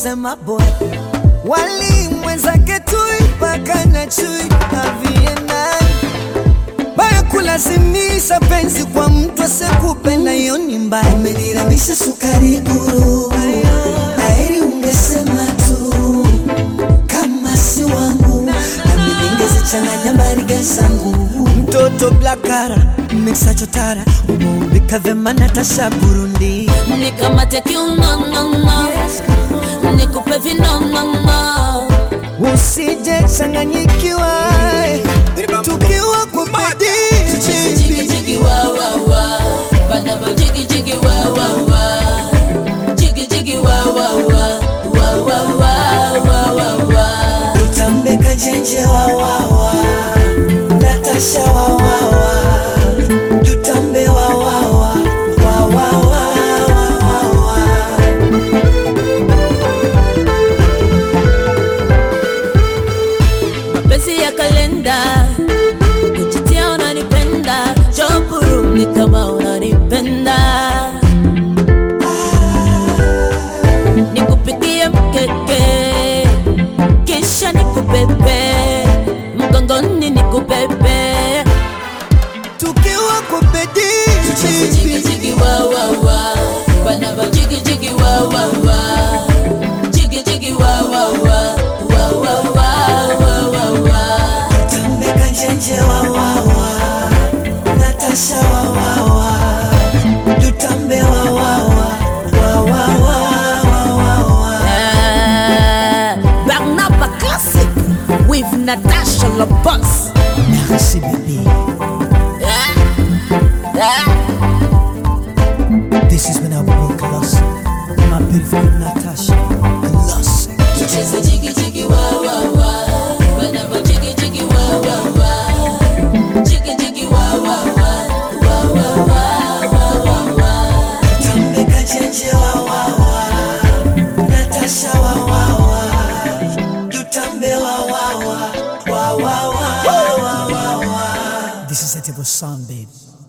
kusema boy wali mwenzake tui paka na chui aviena baya kulazimisha penzi kwa mtu asekupenda, hiyo ni mbaya. Umeniramisha sukari guru, heri ungesema tu kama si wangu, nami ningezichanganya mariga zangu. Mtoto blakara mixa chotara, umeumbika vyema Natasha Burundi. nikamate kiunonono nikupe vinonono Usije changanyikiwa tukiwa kwa jigi bidii jigi wa wa wa bana ba jigi jigi wa wa wa jigi jigi wa wa wa wa wa wa wa wa wa Utambeka jenje wawawa Natasha wawawa Tutambe wawawa wawawa wawawa mapenzi ya kalenda kujitia unanipenda jopuru ni kama unanipenda nikupikie mkeke kisha nikubebe mgongoni nikubebe Tukiwa kwa jigi bidii jigi wa wa wa bana ba jigi jigi wa wa wa jigi jigi wa wa wa wa wa wa wa wa wa Utambeka jenje wawawa Natasha wawawa Tutambe wawawa wawawa wawawa Barnaba Classic with Natasha Labos. Merci bébé This is when I walk lost My beautiful Natasha Lost Tucheze jigi jigi wa wa wa. Barnaba jigi jigi wa wa wa. Jigi jigi wa wa wa. Wa wa wa wa wa wa. Tambeka jenje wawawa Natasha wawawa Tutambe wawawa Wawawa wawawa This is a type of song babe